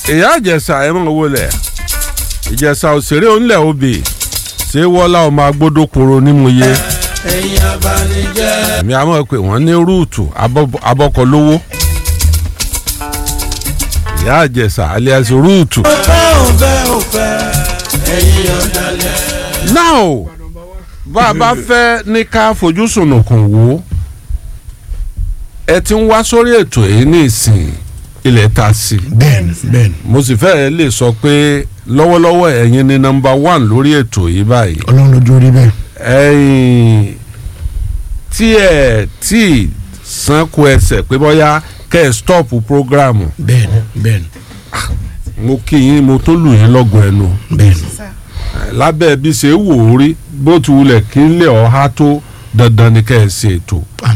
ìyá ìjẹsà ẹ mọ̀ wọlé ìjẹsà òṣèré onílẹ̀ obì ṣé wọ́lá ọmọ agbódòkoro nímúye ẹ̀yin abanijẹ́. èmi àmọ́ pé wọ́n ní rúùtù abọ́kọ lówó ìyá ìjẹsà alias rúùtù. ọ̀fẹ́ òfẹ́ òfẹ́ ẹ̀yin ọ̀dàlẹ̀. now bá a bá fẹ́ ní ká fojú sùnùkùn wò ẹ ti ń wá sórí ètò yìí ní ìsìn ilẹ̀ ta sí i bẹ́ẹ̀ni bẹ́ẹ̀ni mo sì fẹ́ẹ́ lè sọ pé lọ́wọ́lọ́wọ́ ẹ̀yin ni nọmba one lórí ètò yìí báyìí ọlọ́run lójú orí bẹ́ẹ̀. ẹ̀yin tí ẹ̀ tí ì sanko ẹsẹ̀ pé bóyá kẹ́ ẹ̀ stọ́ọ̀pù prógráàmù bẹ́ẹ̀ni bẹ́ẹ̀ni mo kí yín mo tó lù yín lọ́gùn ẹnu bẹ́ẹ̀ni. lábẹ́ bí ṣe wò ó rí bó ti wulẹ̀ kí n lè ọ̀há tó dandan ni kẹ́ ẹ̀ ṣe ètò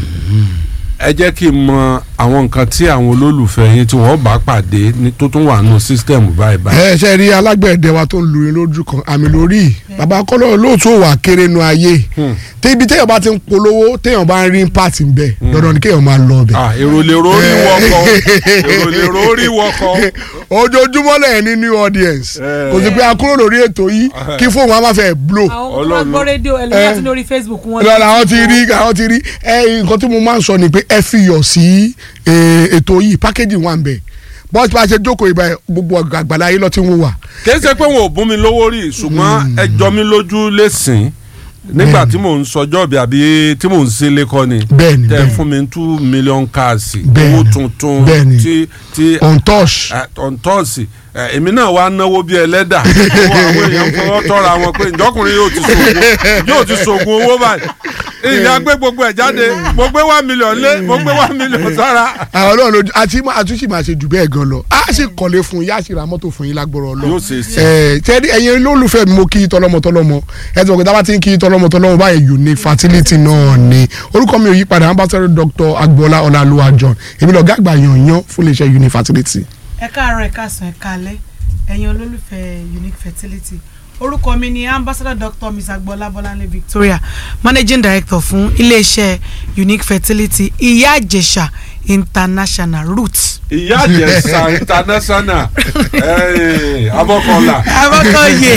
ẹ jẹ́ kí n mọ àwọn nǹkan tí àwọn olólùfẹ́ yín tí wọ́n bá pàdé ní tó tún wà nù sísítẹ̀mù báyìí báyìí. ẹ ṣe rí alágbẹ̀dẹ wa tó ń lu irin lójú kan àmì lórí bàbá kọ́lọ́ lóòótọ́ wà kéré nu ayé tí ibi téèyàn bá ti ń polówó téèyàn bá ń rí pàtì ń bẹ̀ dandan ni kéèyàn máa lọ bẹ̀. Ah, èrò lè rórí wọkọ èrò lè rórí wọkọ. ojoojúmọ́ lẹ́yìn ní new audience Eh. kò sí pé a kúrò lórí ètò yìí kí fóònù wa máa fẹ́ blow àwọn kan Ọlọ́run. gbọ́ rédíò ẹlòmíràn ti lórí facebook wọn. lọ́la àwọn ti rí àwọn ti rí ẹ nǹkan tí mo máa ń sọ ni pé ẹ fi yọ̀ sí eh, ètò yìí pákéjì wà ń bẹ̀ bọ́ọ̀sì bá ṣe jókòó ìbá gbogbo àgbàlá yìí lọ́ ti ń wò wá. kìí ṣe pé wọn ò bún mi lówó rí ṣùgbọ́n ẹ jọ mi lójú lẹ́sìn nígbà tí mò ń sọjọ́ bí àbí tí mò ń ṣe lẹ́kọ́ ni Bẹ́ẹ̀ni, tẹ bẹ́ẹ̀ni. fún mi two million káàsì Bẹ́ẹ̀ni, owó tuntun bẹ́ẹ̀ni. tí tí on touch. ọ̀ntọ́ọ̀sì èmi náà wá náwó bí ẹlẹ́dà owó àwọn èèyàn fọwọ́ tọ́ra wọn pé ìjọkùnrin yóò ti sògùn yóò ti sògùn owó báyìí ìyá gbé gbogbo ẹ̀ jáde mo gbé one million lé mo gbé one million sára. àwọn náà lójú àti àtúnṣe máa ṣe jù bẹ́ẹ̀ gan lọ a sì kọ́lé fún yín a sì ra mọ́tò fún yín lágbọ́rọ̀ lọ. yóò ṣe sí. ẹ tẹ́lẹ̀ ẹ̀yin olólùfẹ́ mi mo kí i tọ́lọ́mọ tọ́lọ́mọ ẹ ti mọ̀ pé tá a bá ti ń kí i tọ́lọ́mọ tọ́lọ́mọ báyìí unique fertility náà ni orúkọ mi ò yí padà ambassador dr agboola ọláluwa john èmi lọ́ọ́ gàgbà yanyan fún iléeṣẹ́ unique fertility. ẹ káàárọ̀ ẹ káàsán ẹ káalẹ́ ẹ̀yin olólùfẹ́ unique fertility orúkọ mi ni ambassador doctor miss agboola bọ́láńlé victoria managing director fún iléeṣẹ́ unique fertility ìyá àjẹsà international roots. ìyá àjẹsà international eh, abọ́kọ̀ọ́lá. abọ́kọ̀yé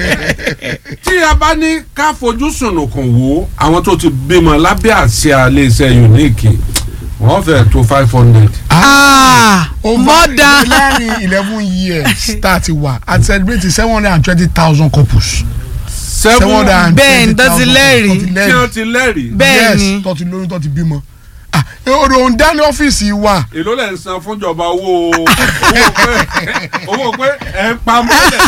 tí a bá ní ká fojú sùnùkùn wo àwọn tó ti bímọ lábẹ́ àsíá iléeṣẹ́ unique wọ́n fẹ́ tó five hundred. more than láàrin eleven years tá a ti wà a ti celebrate seven hundred and twenty thousand couples. seven hundred Bẹ́ẹ̀ ni, tó ti lẹ́rìí. tí wọ́n ti lẹ́rìí. Bẹ́ẹ̀ ni. yes tó ti lóyún tó ti bímọ. ah òun dání ọ́fíìsì wa èló lẹ̀ ń san fúnjọba owó owó pé owó pé ẹ̀ ń pa mọ́lẹ̀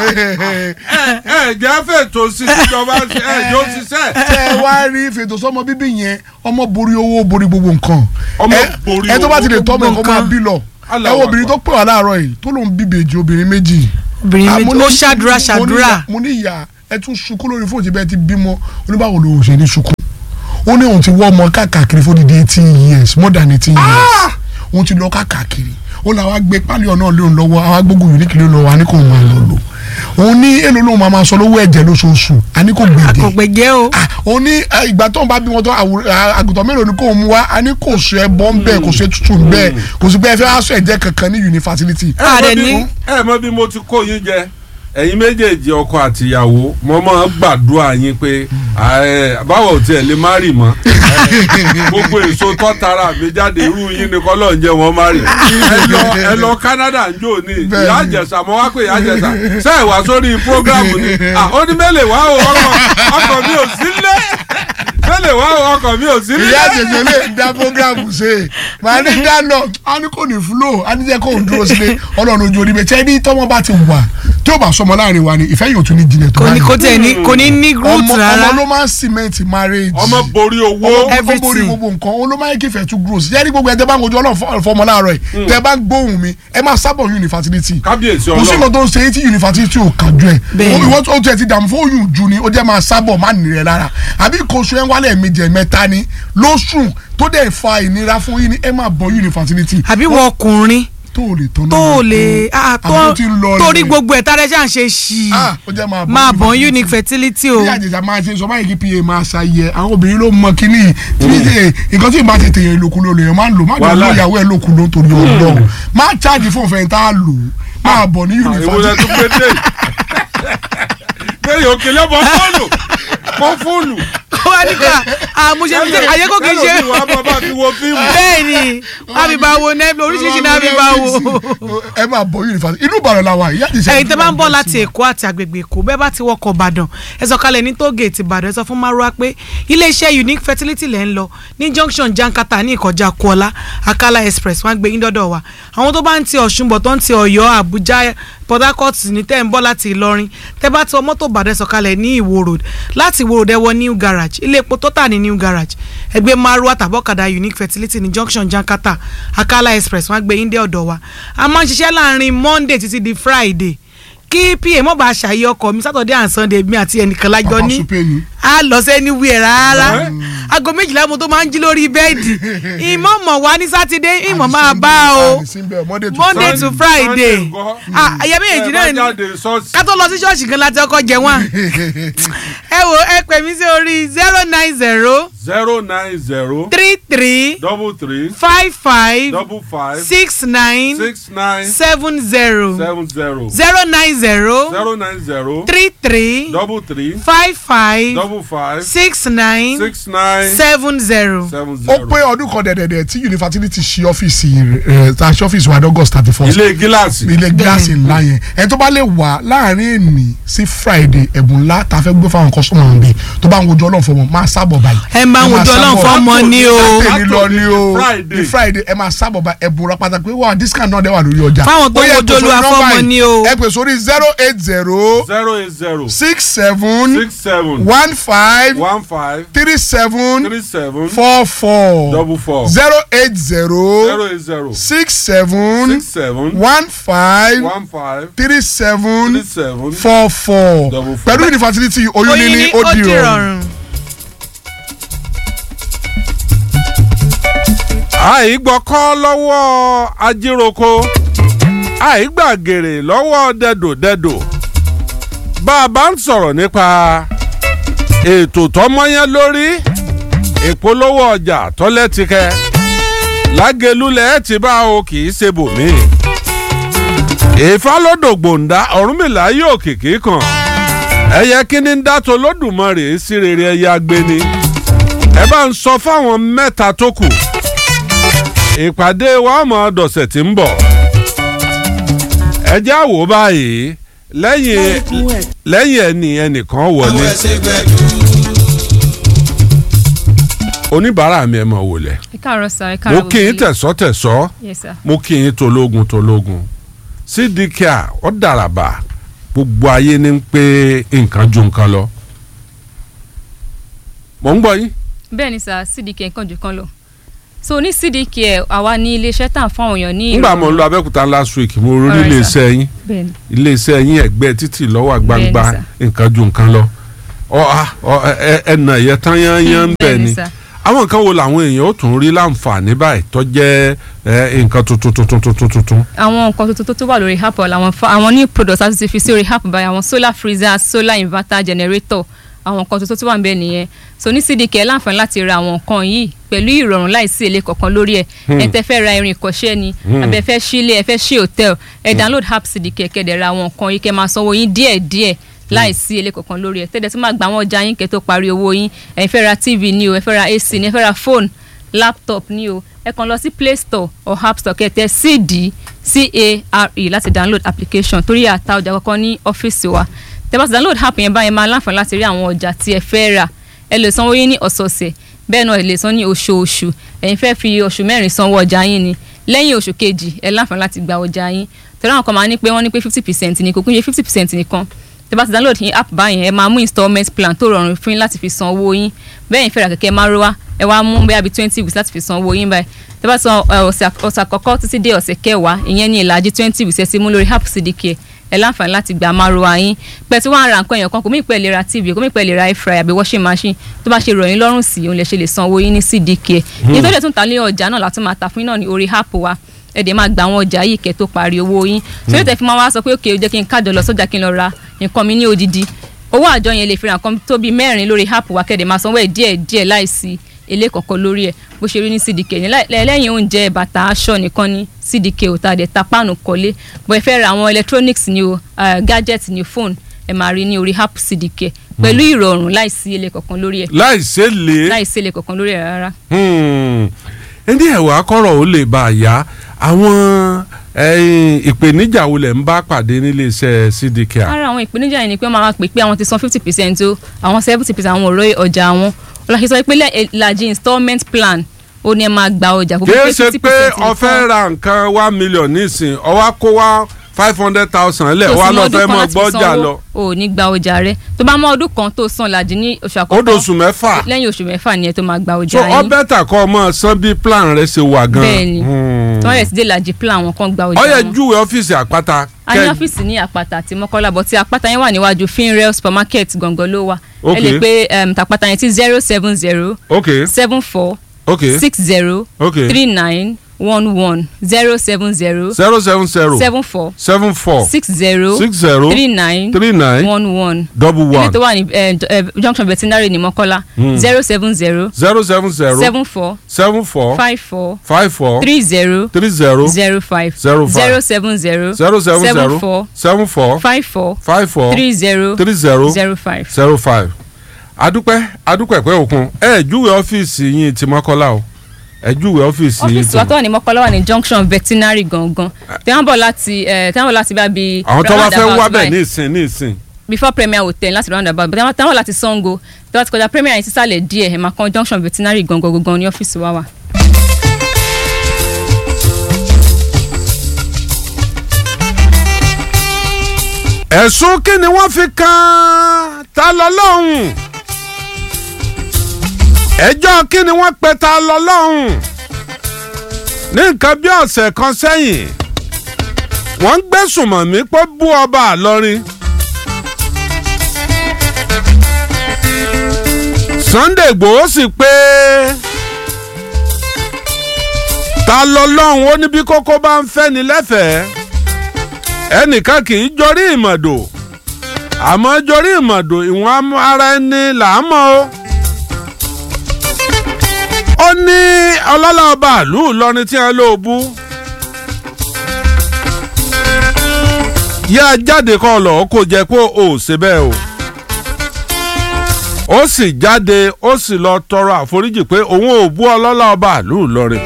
ẹ̀ ẹ̀ jẹ́ fètò sí ìjọba ẹ̀ yóò ṣiṣẹ́. tẹ ẹ wá rí fètò sọmọ bíbí yẹn ọmọ borí owó borí gbogbo nǹkan Ọmọ Ẹ- borí ẹ tó bá ti lè owó, tọ́ ọmọ gbogbo ẹ̀kọ́ máa nǹkan. bí lọ ẹ Allahu wo obìnrin tó Akbar. pè wá láàárọ̀ yìí tó lòun bí bèjì obìnrin méjì obìnrin Ah, méjì mo ní- ó ṣàdúrà mo ní ṣàdúrà ìyá- mo ní ìyá ẹ tún sunkún lórí fóònù tí bẹ́ẹ̀ ti bímọ oníbàwò ló ṣe ní sunkún ó ní òun ti wọ́ ọmọ káàkiri fún dídí eighteen years more than eighteen years òun ti lọ káàkiri ó làwọn agbé pálí ọ̀nà lóun lọ́wọ́ àwọn agbógun unique ló lọ́wọ́ a ní kò máa lọ lò òun ní èlò lóun máa máa sọ lówó ẹ̀jẹ̀ lóṣooṣù a ní kò gbèdé àkọ̀gbẹ̀jẹ́ o ah ó ní eh, ìgbà tó ń bá bímọ tó àwòrán- ah, àgùntàn mélòó ni kò mú wa a ní kò sọ ẹbọ ń bẹ kò sọ ètùtù ń bẹ kò sí pé ẹ fẹ́ aṣọ ẹ̀jẹ̀ kankan ní unifásitì. Ah, ẹ dẹ̀ mọ bí- ní. ẹ mọ bí mo ti kó yín jẹ ẹ̀yin méjèèjì ọkọ àtìyàwó mo máa ń gbàdúrà yín pé ẹ, báwo tiẹ̀ lè má rì mọ́ ẹ, gbogbo èso tó tara mi jáde irú yín ni kọ́lọ́ ń jẹ́ wọn má rì ẹ lọ ẹ lọ Canada ń jò ní Bẹ́ẹ̀ni. ìyá àjẹsà mo wá pé ìyá àjẹsà ṣe é wá sórí prógrámù ni à, ó ní mẹ́lẹ̀ wá o ọkọ̀ ọkọ̀ mi ò sí lé mẹ́lẹ̀ wá o ọkọ̀ mi ò sí lé. ìyá àjẹjẹ lè dá programu ṣe màá ní dáná a ní kò ní flow a ní jẹ́ kó ń dúró sílé ọlọ́run ojú orí bẹ́ẹ̀ tí ẹni tọ́mọ bá ti wà tí ó bá sọmọ láàrin wa ni ìfẹ́ yóò tún ní jinlẹ̀ tó kò bá ní ní. kò tẹ̀ ní kò ní ní root ọmọ rárá ọmọ ló máa ń cement marriage. ọmọ borí owó ọmọ borí Everything. gbogbo nǹkan ó ló máa ń kí ìfẹ́ tún grow sí yẹ́nì gbogbo ẹ̀ tẹ́ bá ń gojú ọlọ́run fọmọ láàárọ̀ yìí tẹ́ bá ń gbóhùn mi ẹ máa sábọ̀ unifásitì kábíyèsí kò sí ọlọ́run nǹkan tó ń ṣe é tí yunifásitì ò kájú ẹ̀ Bẹ́ẹ̀ni. ìwọ́n tó tiẹ̀ ti dààmú fún oyún ju ni ó jẹ́ máa sábọ̀ má nìrẹ̀ lára àbí kóso ẹ̀ ń wálẹ̀ méje mẹ́ta ni lóṣù tó dẹ̀ fa ìnira fún yín ni ẹ máa bọ̀ yunifásitì àbí wọ ọkùnrin tó lè tán náà tó lọ lè tó- ah, àbí tó tó ti ń lọ torí rẹ̀. gbogbo ẹ̀ tàrẹ́ ṣà ń ṣe ṣì Ah, ó jẹ́ máa bọ̀ máa bọ̀ yunifásitì. unique fertility o bí àjèjà máa ṣe sọ báyìí kí pa máa ṣàyẹ àwọn obìnrin ló mọ kínní tí ṣe nǹkan tí ìbá tètè yẹn lòkulò lèèyàn máa ń lò má jẹ́ Wàhálà. olóyàwó ẹ̀ lòkulò torí ọlọ́run má chájì fún òfin tá a lò máa bọ̀ ní ìwòlẹ̀ yunifásitì tó pété bẹ́ẹ̀ yóò kele bọ́ fóònù bọ́ fóònù. ó wá nígbà àmúṣe fi ṣe àyè kò kì í ṣe ẹlòmíì wàá bàbá fi wo fíìmù. bẹ́ẹ̀ ni wọ́n fi bá wo nẹ́ẹ̀fì oríṣiríṣi náà fi bá wo. ẹ máa bọ̀ yunifásitì inú Ìbàdàn la wà ìyá ti ṣe ẹ̀yin tẹ́ bá ń bọ̀ láti èkó àti àgbègbè èkó bẹ́ẹ̀ bá ti wọkọ̀ ìbàdàn ẹ sọ kalẹ̀ ní tóògèètì ìbàdàn ẹ sọ fún márùwá pé iléeṣẹ́ unique fertility lẹ́ ń lọ ní junction jankata ní ìkọjá kuọlá akala express wọ́n á gbé yín dọ́dọ̀ wa àwọn tó bá ń ti ọ̀ṣun bọ̀ tó ń ti ọ̀yọ́ àbújá port harcourt ní tẹ́ ń bọ̀ láti ìlọrin tẹ́ bá ti wọ mọ́tò ìbàdàn ẹ sọ kalẹ̀ ní ìwó road láti ìwó road ẹ wọ new garage ilé epo tó tà ní new garage ẹgbẹ́ márùwá tàbọ̀kadà unique fertility ní junction jankata akala express wọ́n á gbé yín dé ọ̀dọ̀ wa a máa ń ṣiṣẹ́ láàrin monday títí di friday kí pa mọ̀ bá ṣàyẹ ọkọ̀ mi saturday and sunday mi àti ẹnìkan lájọ Papa ní Supe ni. a lọ sẹ́ni wíẹ̀ rárá aago méjìlá mo tó máa ń jí lórí bẹ́ẹ̀dì ìmọ̀ mọ̀ wá ní sátidé ìmọ̀ máa bá o monday monday to friday ah ẹ̀yẹ méjèèjì náà ni ká tó lọ sí ṣọ́ọ̀ṣì gan láti ọkọ̀ jẹ wọ́n ẹ wo ẹ pè mí sí orí zero nine zero zero nine zero three three double three five five double five six nine six nine seven zero seven zero zero nine zero zero nine zero three three double three five five double five six nine six nine seven zero. seven ó zero. pé ọdún kan dẹ̀dẹ̀dẹ̀ tí yunifásitì ti ṣí ọ́fíìsì rẹ̀ ta ṣí ọ́fíìsì wa ní august thirty first ilé gíláàsì ilé gíláàsì ńlá yẹn ẹni tó bá lè wà láàrin èmi sí friday ẹ̀bùn ńlá tá a fẹ́ gbé fáwọn kọ́sọ́mù àwọn bíi tó bá ń wojú ọlọ́run fọmọ máa sábọ̀ báyìí. ẹ máa ń máa wojú ọlọ́run sábọ̀. fọ́mọ ní o. látòní lọ ní o Friday. ní friday ẹ máa sábọ̀ bá ẹ̀bùn rà pátá pé wà discount náà dẹ̀ wà lórí ọjà. Fáwọn tó Ó yẹ wojú pè sórí Olúwa nọ́mbà fọ́mọ yìí. ní o. ẹ pè sórí zero eight zero zero eight zero six seven six seven one five one five three seven three seven four four double four zero eight zero zero eight zero six seven six seven one five one five three seven three seven four four Double four. pẹ̀lú yunifásitì oyún oyin níní ní ó di rọrùn. rọrùn. àìgbọ́kọ́ lọ́wọ́ ajíroko àìgbàgèrè lọ́wọ́ dẹ̀dòdẹ̀dò bá a bá ń sọ̀rọ̀ nípa ètò tọmọyán lórí ìpolówó ọjà tọ́lẹ́tìkẹ́ lágẹ̀lúlẹ̀ ti bá o kì í ṣe bòmí ìfálódò gbòǹda ọ̀rúnmìlà yóò kìkì kan ẹyẹ kíní ń dátọ lódùmarè sí rere ẹyẹ agbéni ẹ bá ń sọ fáwọn mẹ́ta tó kù ìpàdé wa mọ̀ dọ̀sẹ̀ tí ń bọ̀ ẹ já wò báyìí lẹ́yìn lẹ́yìn ẹni ẹnìkan wọlé ẹsẹ̀ gbẹ̀dú. oníbàárà mi ẹ mọ̀ wòlẹ̀ ẹ káàárọ̀ sá ẹ mo káàárọ̀ kí yín gbogbo tẹ̀sọ́ tẹ̀sọ́ ilé. yes sir mo kí yín tológun tológun sídìkíà ó dàràbà gbogbo ayé ní pé nǹkan ju nǹkan lọ mò ń gbọ́ yín bẹ́ẹ̀ ni sá cdk nǹkan jù kan lọ so ní cdk ẹ̀ àwa ní iléeṣẹ́ tá à ń fún àwọn èèyàn ní nígbà mo ń lọ abẹ́òkúta last week mo rí Alright, iléeṣẹ́ yín bẹ́ẹ̀ ni iléeṣẹ́ yín ẹ̀gbẹ́ títì lọ́wọ́ gbangba Bẹ́ẹ̀ni, nǹkan ju nǹkan lọ ọ a ọ ẹ ẹnà ẹ̀yẹ tán yányán ń bẹ̀ Bẹ́ẹ̀ni, ni sir. àwọn nǹkan wo làwọn èèyàn ó tún rí láǹfààní báyìí tó jẹ́ ẹ, nǹkan tuntun tuntun tuntun tuntun. àwọn nǹkan tuntun tó tó wà lórí app àwọn fa- àwọn new products àti ti fi sí orí app báyìí àwọn solar freezer solar inverter generator àwọn nǹkan tuntun tó wà níbẹ̀ nìyẹn so ní cdk ẹ láǹfààní láti ra àwọn nǹkan yìí pẹ̀lú ìrọ̀rùn láìsí èlé kankan lórí ẹ̀ ẹ tẹ́ fẹ́ ra irin ìkọ́ṣẹ́ ni àbẹ fẹ́ sílé ẹ fẹ́ sí hotel ẹ download app cdk kẹ́dẹ̀ ra àwọn nǹkan yìí kẹ́ máa sanwó yín díẹ̀díẹ̀ láìsí èlé kankan lórí ẹ̀ tẹ́lẹ̀ tó máa gba àwọn ọjà yín kẹ́ tó parí owó yín ẹ fẹ́ ra tv ni o ẹ fẹ́ ra ac ni ẹ fẹ́ ra phone laptop ni o ẹ kàn lọ sí play store or app store kẹtẹ cd care láti download application torí àta ọjà kankan ní ọ́fíìsì wa tẹ́ bá ti download app yẹn báyẹn máa láǹfààní láti rí àwọn ọjà tí ẹ fẹ́ rà ẹ lè sanwó yín ní ọ̀sọ̀ọ̀sẹ̀ bẹ́ẹ̀ náà ẹ lè san ní oṣooṣù ẹ̀yin fẹ́ fi oṣù mẹ́rin sanwó ọjà yín ni lẹ́yìn oṣù kejì ẹ láǹfààní láti gba ọjà yín tẹ́lẹ̀ àwọn kan máa ní pé wọ́n ní pé fifty percent ni kò kún ṣe fifty percent nìkan tẹ́ bá ti download yín app báyẹn ẹ máa mú installment plan tó rọrùn fún yín láti fi san owó yín bẹ́ẹ̀ yín fẹ́ ra kẹ̀kẹ́ márúwá ẹ wá mú bẹ́ẹ̀ bí twenty weeks láti fi san owó yín báyìí tẹ́ bá san ẹ, ọ̀sẹ̀ àk- ọ̀sẹ̀ àkọ́kọ́ títí dé ọ̀sẹ̀ kẹwàá ìyẹn ní ìlàjì twenty weeks ẹ ti mú lórí app cdk ẹ láǹfààní láti gba márúwá yín pẹ̀ tí wọ́n á ra nǹkan èèyàn kan kò mí pẹ́ lè ra tv kò mí pẹ́ lè ra air fryer àbí washing machine tó bá ṣe ròyìn lọ́rùn sí òun lè ṣe lè san owó yín ní cdk yín tó lè tún ta lé ọjà náà látún máa ta fún yín náà ní orí app wa ẹ dẹ̀ máa gba àwọn ọjà yìí kẹ́ tó parí owó yín tó lè tẹ̀ fi máa wá sọ pé òkè ó jẹ́ kí n kájọ lọ sọ́jà kí n lọ ra nǹkan mi ní odidi owó àjọ yẹn lè fi ra nǹkan tó bíi mẹ́rin lórí app wa kẹ́dẹ̀ máa sanwó ẹ̀ díẹ̀ díẹ̀ láìsí èlé kankan lórí ẹ̀ bó ṣe rí ní cdk ní láì- lẹ́yìn oúnjẹ bàtà aṣọ nìkan ní cdk ò ta dẹ̀ ta páànù kọ́lé bó ẹ fẹ́ ra àwọn electronics ni o uh, gadget ni phone ẹ máa rí ní orí app cdk pẹ̀lú ìrọ̀rùn láìsí èlé kankan lórí ẹ̀ láì ṣe lè. láìsí èlé kankan lórí ẹ̀ rárá. ẹni ẹ̀wà akọ́rọ̀ ó lè bá a yá àwọn ẹ̀yin, ìpèníjà wo lẹ̀ ń bá pàdé nílé iṣẹ́ cdk. ara àwọn ìpèníjà yìí ni pé wọ́n máa pè pé àwọn ti san fifty percent o àwọn seventy percent àwọn ọ̀rọ̀ ọjà wọn ọlọ́sẹ̀ sọ pé lẹ́- ìlàjì installment plan ó ní ẹ máa gba ọjà kó kì í pé ṣe 50% pé nìkan. o fẹ́ ra nǹkan one million nísìn ó wá kó wá five hundred thousand lẹ̀ tó wá sì lọ mọ ọdún fẹ́ kan mọ láti gbọ́jà sanwó, lọ. o ò ní gba ọjà rẹ tó bá mọ ọdún kan tó san làjì ní oṣù ó àkọ́kọ́ dosù mẹ́fà lẹ́yìn oṣù mẹ́fà ni ẹ tó máa gba so ọjà ọ yín bẹ́tà kọ́ ọ mọ san bí plan rẹ ṣe wà gan. Bẹ́ẹ̀ni. Hmm. tí wọ́n yẹ sí dé làjì plan àwọn kan gba ọjà ó yẹ wọn. júwe ọ́fíìsì àpáta. a ní kẹ́- ọ́fíìsì ní àpáta àti mọ́kọ́lá bọ̀ tí àpáta yẹn wà níwájú finrail supermarket gangan ló wà ẹ Okay. lè pe um, tàpáta yẹn tí zero seven zero ok seven four ok six zero ok three nine one one zero seven zero zero seven zero seven four seven four six zero six zero three nine three nine one one double ilé one tó wà ní eh, eh, junction veterinary ní mọ́kọ́lá zero seven zero zero seven zero seven four seven four five four five four three zero three zero zero five Zero five. zero seven zero zero seven seven zero four seven four five four five four three zero three zero zero five. zero five adúpẹ́ adúpẹ́ pẹ́ òkun ẹ júwe ọ́fíìsì yín ti mọ́kọ́lá o ẹ júwe ọ́fíìsì yín ọ́fíìsì wa tó wà ní mọ́kọ́lá wà ní junction veterinary gangan tí wọ́n bọ̀ láti eh, tí wọ́n bọ̀ láti bá bi àwọn tó bá fẹ́ roundabout wá bẹ̀ báyìí. ní ìsìn ní ìsìn before premier hotel láti roundabout but tí wọ́n bọ̀ láti sango tí wọ́n ti kọjá premier yẹn sísàlẹ̀ díẹ̀ ẹ̀ máa kan junction veterinary gangan gangan ní ọ́fíìsì wa wà. ẹ̀sùn kí ni wọ́n fi kan ta lọ lọ́hùn ẹjọ́ kí ni wọ́n pe ta lọ lọ́hùn ní nǹkan bí ọ̀sẹ̀ kan sẹ́yìn wọ́n ń gbẹ́sùn mọ̀ mí pé bú ọba àlọ́rin Sunday Igboho sì pé ta lọ lọ́hùn ó ní bí kókó bá ń fẹ́ ni lẹ́fẹ̀ẹ́ ẹnìkan kì í jorí ìmọ̀dò àmọ́ jorí ìmọ̀dò ìwọ̀n ara ẹni là á mọ̀ o. ó ní ọlọ́lá ọba àlú Ìlọrin tí wọ́n lò bú. yá jáde kọ́ lọ kó jẹ́ pé o ò ṣe bẹ́ẹ̀ o. ó sì jáde ó sì lọ tọrọ àforíjì pé òun ò bú ọlọ́lá ọba àlú Ìlọrin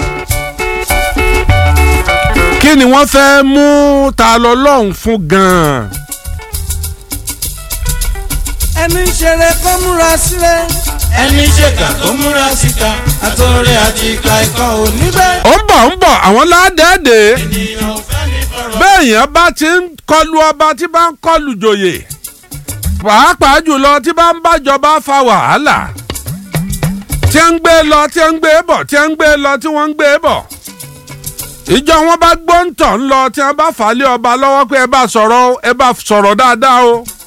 kí ni wọ́n fẹ́ mú ta lọ lọ́hùn fún gan-an. ẹni ṣeré kó múra sílẹ̀. ẹni ṣèkà kó múra síta àtọ̀rẹ́ àti ìka ikọ̀ ò níbẹ̀. ó ń bọ̀ ń bọ̀ àwọn ládẹ́ẹ̀dẹ́ ènìyàn ò fẹ́ ní fọ̀rọ̀. bẹ́ẹ̀ yẹn bá ti ń kọlu ọba tí bá ń kọlu joyè pàápàá jùlọ tí bá ń bájọba fa wàhálà tí ń gbé lọ tí ń gbé bọ̀ tí ń gbé lọ tí wọ́n ń gbé bọ̀ ìjọ wọn bá gbóǹtọ̀ ń lọ tí wọ́n bá fà á lé ọba lọ́wọ́ pé ẹ bá sọ̀rọ̀ o, ẹ bá sọ̀rọ̀ dáadáa o